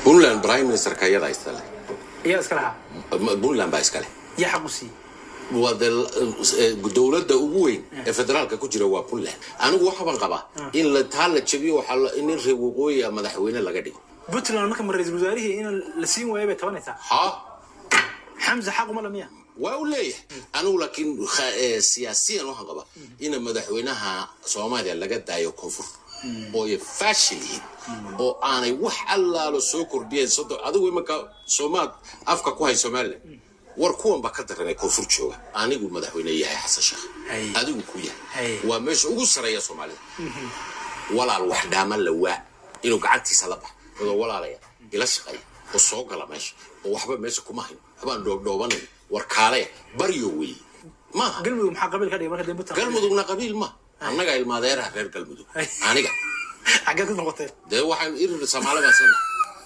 puntland prime ministerka iyadaa iskale iyaa iska lahaa puntland baa iskale yaa xaq u siiyey waa de dowladda ugu weyn ee federaalka ku jira waa puntland anigu waxaban qabaa in la taa la jabiyo waxaa la- in reer waqooyiga madaxweyne laga dhigo puntland marka ma ra-iisul wasaarihii in la siin waayo bay tabanaysaa ha xamse xaq uma lamiya waa u leeyahay anigu laakiin kha- eh, siyaasiyan waxaan qabaa in madaxweynaha soomaaliya laga daayo koonfur oo ay faashil yihiin oo aanay wax allaalo soo kordhiyeen soddon adigu imanka soomaad afka ku hay somalilan war kuwan baa ka daranay koonfur jooga anigu madaxweyne yahay xasan sheekh Hay. adigu ku yahay Hay. waa meesha ugu sareeya soomaalida walaal wax dhaama la waa inuu gacantiisa la bax adoo walaalaya ila shaqeeya oo soo gala meesha oo waxba meesha kuma hayn waxbaan dhoobdhoobanayn war kaalaya baryo weeye maaha galmudug maxaa qabiil ka dhigay marka dee puntland galmudugna qabiil ma annaga ilmaadeeraha reer galmudug Ay. aniga xaggee ku noqoteen dee waxaan irir soomaali baan sana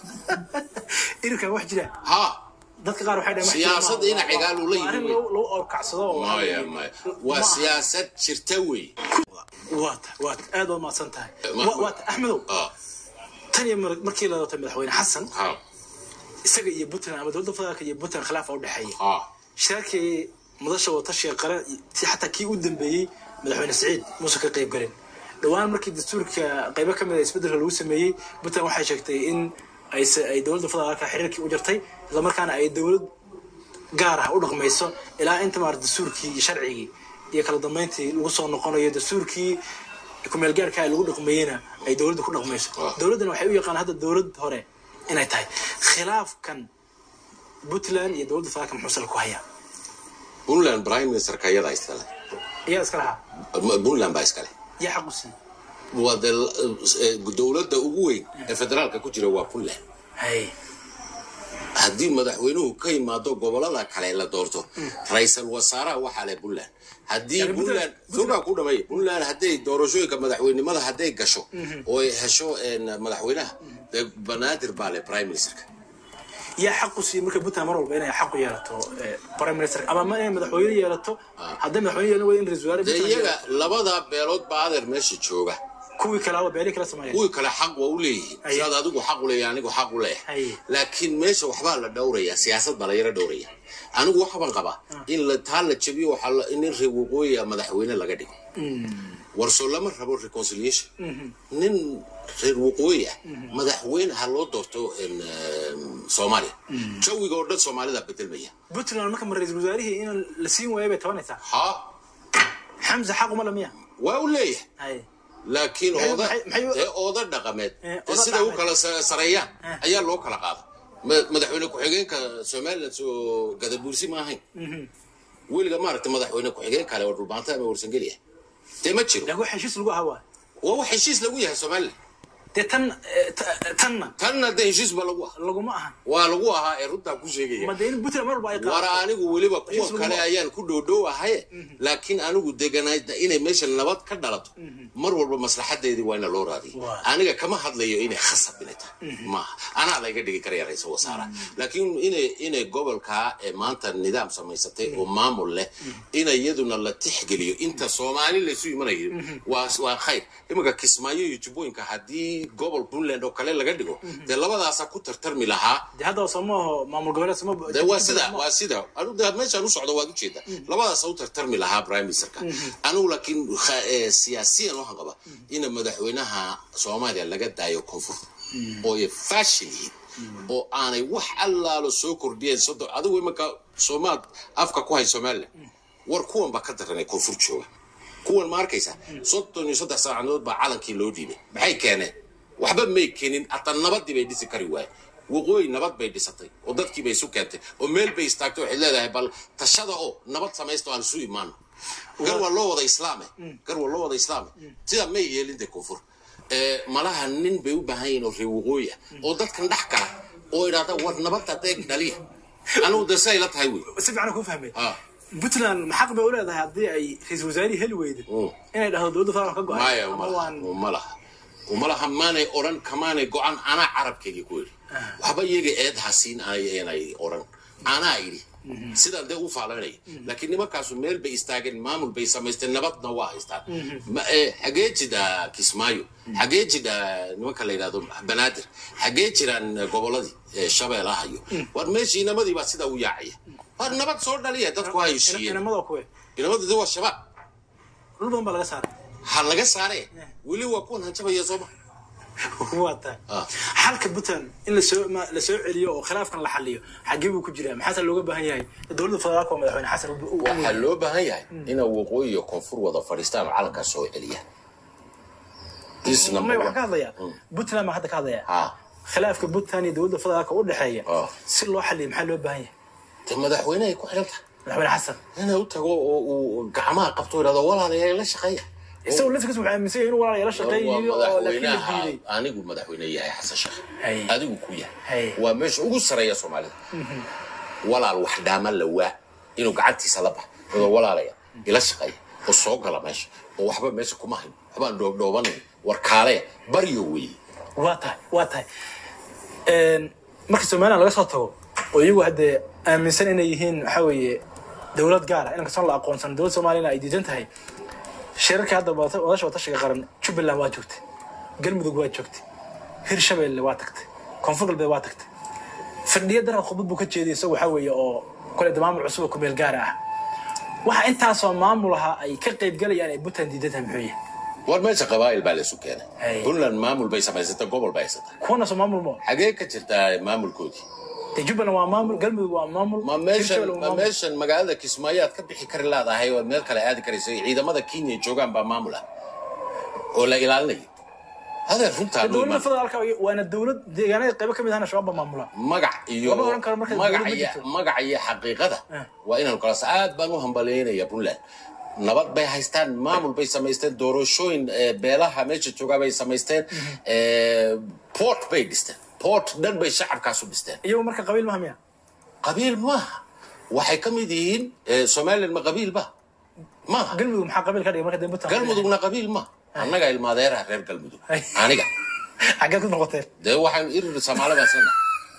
irinkan wax jira ha dadka qaar waxay dhahaan wax jira Siyaasadda maaha. ina cigaal uu la Waa arrin yimi. lagu lagu orkacsado oo maya maya waa Ma- siyaasad jirta wey waata waata aad waa mahadsan tahay Ma- Wa- waata axmedow Ah, tan iyo mar- markii la doortay madaxweyne xasan ha isaga iyo puntland ama dowladda federaalka iyo puntland khilaafa u dhexeeya ha shirarkii madasha watashiga qaran si xataa kii u dambeeyey madaxweyne siciid muuse ka qayb galin dhowaan markii dastuurka qaybo ka mid a isbeddelka lagu sameeyey puntland waxay sheegtay in ay se- ay dowladda federaalka xiriirkii u jartay islamarkaana ay dowlad gaar ah u dhaqmayso ilaa inta maarata dastuurkii iyo sharcigii iyo kala dambeyntii lagu soo noqonayo dastuurkii kumeel gaarka ay lagu dhaqmeeyena ay dowladda ku dhaqmayso Ah. dowladdan waxay u yaqaan hadda dowlad hore inay tahay khilaafkan puntland iyo dowladda federaalka muxuu sal ku hayaa puntland prime ministerka iyadaa iskale iyaa iska lahaa puntland baa iskale yaa xaq u siiyey waa de eh, dowladda ugu weyn ee federaalka ku jira waa puntland hay haddii madaxweynuhu ka yimaado gobolada kale la doorto ra-iisal wasaaraha waxaa leh puntland haddii Yani puntland Puntland- sugaa ku dhamay puntland hadday doorashooyinka madaxweynimada hadday gasho oo ay hesho een, madaxweynaha dee banaadir baa leh prime ministerka yaa xaq u siiyey marka puntland mar walba inay xaq u yeelato eh, prime minister ama ma inay madaxweyne yeelato hadday madaxweyne yeelan wada in ra-isul wasaare dee Puntland iyaga yeelato. labada beelood baa adeer meesha jooga kuwii kale aba beeri kala sameeya kuwii kale xaq waa u leeyihiin Aye. sidaad adigu xaq u leeyahay anigu xaq u leeyahay Aye. laakiin meesha waxbaa la dhowraya siyaasad baa la yara dhowraya anigu waxbaan qabaa in la taa la jabiyo waxaa la- in reer waqooyiga madaxweyne laga dhigo warsoo lama rabo reconciliation nin reer waqooyi ah madaxweyne ha loo doorto in, em, soomaaliya jawiga oo dhan soomaalida bedelmaya puntland marka ma ra-iisul wasaarihii in la siin waayo bay tabanaysaa ha xamse xaq uma lamiya waa u leeyahay hay laakiin Maxay- ooda maxay- maxay- dee ooda dhaqameed Eh, dee ooda siday u dhaqameed. kala sa- sareeyaan Eh. ayaa loo kala qaada Ma- madaxweyne ku-xigeenka somaliland soo gadabuursi ma ahayn weliga maaragta madaxweyne ku-xigeen kale oo dhulbaanta ama warsangeliya dee ma jiro lagu heshiis lagu ahaa waa waa wax heshiis lagu yahay somaliland dee tan eh, ta- tanna tanna dee heshiis ba lagu ah laguma ahan waa lagu ahaa ee runtaa ku sheegaya ma dee in puntland mar walba ay war qaadato anigu weliba kuwa Heshiis lagu kale ah. ayaan ku dhowdhowahaye laakiin anigu deganayd inay meesha nabad ka dhalato mar walba maslaxadeedii waa ina loo raadiya Waa. aniga kama hadlayo inay khasab inay tahay maaha anaa layga dhigi karaya ra-iisul wasaara laakiin inay inay gobolkaa ee maanta nidaam samaysatay oo maamul leh in iyaduna la tixgeliyo inta soomaali laysu imanayo waa waa khayr iminka kismaayo iyo jubbooyinka haddii gobol puntland oo kale laga dhigo dee labadaasa ku tartarmi lahaa dee hadda soomaaho maamul goboleed sooma de waa sida waa sida anu de meeshaan u socdo waad ujeeda labadaas u tartarmi lahaa prime ministerka anigu laakiin kha- eh, siyaasiyan waxaan qabaa in madaxweynaha soomaaliya laga daayo koonfur oo ay faashil yihiin oo aanay wax allaalo soo kordhiyeen soddon adigu imanka soomaad afka ku hay somaliland war kuwan baa ka daranay koonfur jooga kuwan ma arkaysa soddon iyo saddex saacadood baa calankii loo dhiibay maxay keeneen waxba may keenin hataa nabadii bay dhisi kari waaye waqooyi nabad bay dhisatay oo dadkii bay isu keentay oo meel bay istaagtay waxay leedahay bal tashada oo nabad samaysta oo aan isu imaano gar waa loo wada islaame gar waa loo wada islaame sidaa may yeelin dee koonfur Eh, malaha nin bay u baahan yihiin oo reer waqooyi ah oo dadkan dhex gala oo idhahda war nabadda deeg dhaliya anigu de siday la tahay wey si fiican ku fahmay Ah. puntland xaq bay u leedahay haddii ay ra-iisul wasaarihii heli weydo Mm. inay dhahdo dowladda federaalka ka go-ay maya ama umalaha waan umalaha umalaha maanay odhan kamaanay go-an anaa carabkayga ku yidhi waxba iyaga eed hasiin aanay odhan anaa idhi sidaan dee u faalaynaya laakiin nimankaasu meel bay istaageen maamul bay samaysteen nabadna waa haystaan Ma- eh, xagee jidha kismaayo xagee jidha nimanka la yidhahdo banaadir xagee jiraan eh, goboladii eh, shabeelaha iyo war meeshii inamadii baa sidaa u yaacaya war nabad soo dhaliya dadku ha heshiiyeen inamada kuwe inamadii waa shabaab dhul badan baa laga saaray ha laga saaree weli waa kuwan hanjabaya sooma waa tahay Ah. xalka puntland in lasoo ma- lasoo celiyo oo khilaafkan la xaliyo xagee buu ku jiraa maxaase looga baahan yahay dowladda federaalka oo madaxweyne xasan uu- uu- waxaa loo baahan yahay inay waqooyi iyo koonfur wada fadhiistaan oo calankaa soo celiyaan This number may one. waxaan ka hadlayaa puntland baan hadda ka hadlayaa ha khilaafka puntland iyo dowladda federaalka u dhexeeya Ah. si loo xaliyo maxaa loo baahan yahay de madaxweynehay ku xidhan tahay madaxweyne xasan inay u tago oo uu gacmaha qabto oo yidhahdo walaalayaal la shaqeeya isagoo laftigiis wuxuu aaminsan yahay inuu walaal la waa shaqeeyo oo laakiin la madaxweynaha diiday anigu madaxweyne yahay xasan sheekh Hay. adigu ku Hay. yahay waa meesha ugu sareeya soomaalida walaal wax dhaama la waa inuu gacantiisa la bax oo walaalaya ila shaqeeya oo soo gala meesha oo waxba meesha kuma hayn waxbaan dhoobdhoobanayn war kaaleya baryo weeye waa tahay waa tahay Een, marka somaliland laga soo tago oo iyagu haddee aaminsan inay yihiin waxaa weeye dowlad gaara in kastoon la aqoonsan dowlad soomaaliyana ay diidan tahay shirarka hadda wada- wadasha watashiga qaran jubbaland waa joogtay galmudug waa joogtay hirshabeelle waa tagtay koonfur galbeed waa tagtay fadhiya darar khudbad buu ka jeediyay isagoo waxaa weeye oo kole de maamul cusub oo ku meel gaara ah waxa intaasoo maamul ahaa ay ka qaybgalayaan ay puntland diidan tahay muxuu yahay war meesha qabaa'il baa laysu Hay. keenay puntland maamul bay samaysatay gobol bay haysatay kuwana soo maamul mo xagee ka jirtaa maamulkoodii de jubbaland waa maamul galmudug waa maamul ma meeshan Hirshabelle waa ma maamul. meeshan magaalada kismaayo aad ka bixi kari laadahay oo meel kale aadi karayso ciidamada kenya ay joogaan baa maamul ah oo la ilaalinayo hadee runtaa loo dowladda imaan federaalka waana dowlad deegaanada qaybo ka mid ahna shabaab baa maamula magac iyo Lama oran karo marka magac dowlad ma iyo jirto. magac iyo xaqiiqada Ah. waa inaan kala aad baan u hambaleynaya puntland nabad bay haystaan maamul bay samaysteen doorashooyin eh, beelaha meesha joogaa bay samaysteen eh, port bay dhisteen port dhan bay shacabkaasu dhisteen iyagu marka qabiil maha miya qabiil maaha waxay ka mid yihiin eh, somaliland ma qabiil ba maaha galmudug maxaa qabiil ka dhigay marka dambe puntland galmudugna qabiil ma annaga ilmaadeeraha reer galmudug Ay. aniga xaggeed ku noqoteen dee waxaan irir soomaali baan sana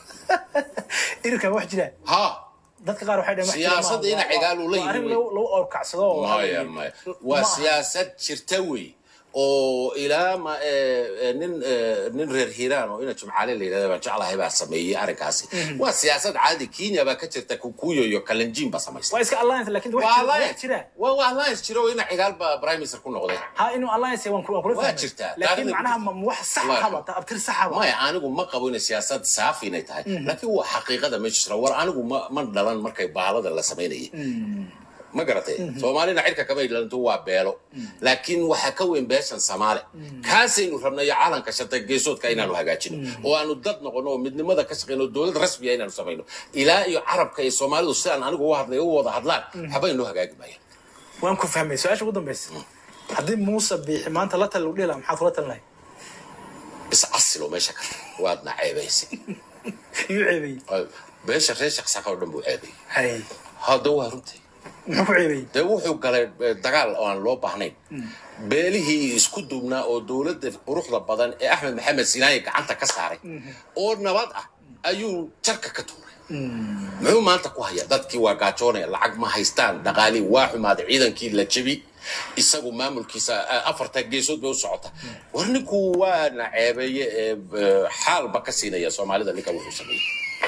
irirkan wax jira ha dadka qaar waxay dhaheen wax jira Siyaasadda maaha. ina Waa- cigaal uu la waa arrin yimi. lagu lagu orkacsado oo waxaa maya weeye- maya ma waa aha. siyaasad jirta wey oo ilaa ma eh, eh, nin eh, nin reer hiiraan oo ina jumcaale la yidhahda baan jeclahay baa sameeyey arrinkaasi waa siyaasad caadi kenya baa ka jirta kukuyo iyo kalenjin baa samaystay waa iska alliance laakiin wax waa jira- wax alliance jira waa waa alliance jiro oo ina cigaal baa prime minister ku noqday ha inuu alliance yahay waan ku- waan kula Waa fahmay. jirtaa. laakiin Taariikhda macnaha ku ma ma wax sax Waa- haba abtir saxaba maya anigu ma qabo inay siyaasad saafi inay tahay laakiin waa xaqiiqada meesha jira war anigu ma ma dhalan markay bahalada la samaynayay ma garatay soomaalina cirka kama dhalanto waa beelo laakiin waxaa ka weyn beeshan soomaali kaasaynu rabnay caalanka shanta geesoodka inaanu hagaajino oo aanu dad noqono oo midnimada ka shaqeyno oo dowlad rasmiya inaanu samayno ilaa iyo carabka iyo soomaalidu sidaan anigu u hadlay u wada hadlaan waxba inoo hagaagi maayaan waan ku fahmay su-aasha ugu dambeysa haddii muuse biixi maanta la tal lagu dhihi lahaa maxaad kula talin lahay is casiloo meesha ka waadna ceebaysay iyuu ceebeeyey beesha reer shaqsaqa oo dhan buu ceebayay hay hadda waa runtii muxuu ku ceebeeyey dee wuxuu galay eh, dagaal oo aan loo baahnayn beelihii isku duubnaa oo dowladda quruxda badan ee axmed maxamed sinaaye gacanta ka saaray oo nabad ah ayuu jarka ka tuuray muxuu maanta ku hayaa dadkii waa gaajoonaya lacag ma haystaan dhaqaalii waa xumaaday ciidankii la jebi isagu maamulkiisa eh, afarta geesood bay u socota war ninku waana ceebeeye ee eh, xaalba ka siinaya soomaalida ninka wuxuu sameeyey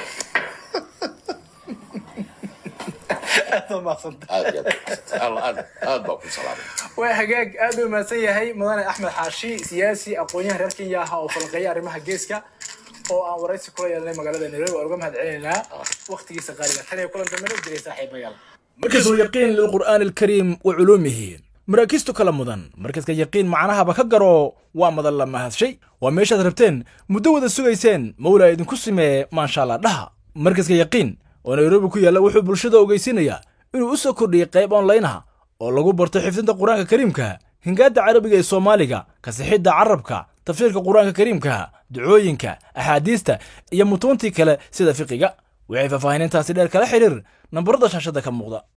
aad baa mahadsanta aad iyo aad aad aad baa ku salaamay waa hagaag aad u mahadsan yahay mudane axmed xaashi siyaasi aqoon-yahan reer kenya ah oo falanqeeya arrimaha geeska oo aan waraysi kula yeelnay magaalada nairobi waan uga mahad celinaynaa waqtigiisa qaaliga tan iyo kulan dambe noo jiray saaxiibayaal مركز يقين للقرآن الكريم وعلومه maraakiistu kala mudan markaska yaqiin macnahaba ka garo waa madan la mahadshay waa meeshaad rabteen muddo wada sugayseen mawlaa idinku simee maasha allah dhaha markaska yaqiin oo nairobi ku yaalla wuxuu bulshada ogeysiinayaa inuu u soo kordhiyey qayb onlaynaha oo lagu barto xifdinta qur-aanka kariimka hingaadda carabiga ee soomaaliga kasixidda carabka tafsiirka qur-aanka kariimka ducooyinka axaadiista iyo mutuuntii kale sida fiqiga waxay faahfaahinintaasi dheer kala xidhiir nambarada shaashada ka muuqda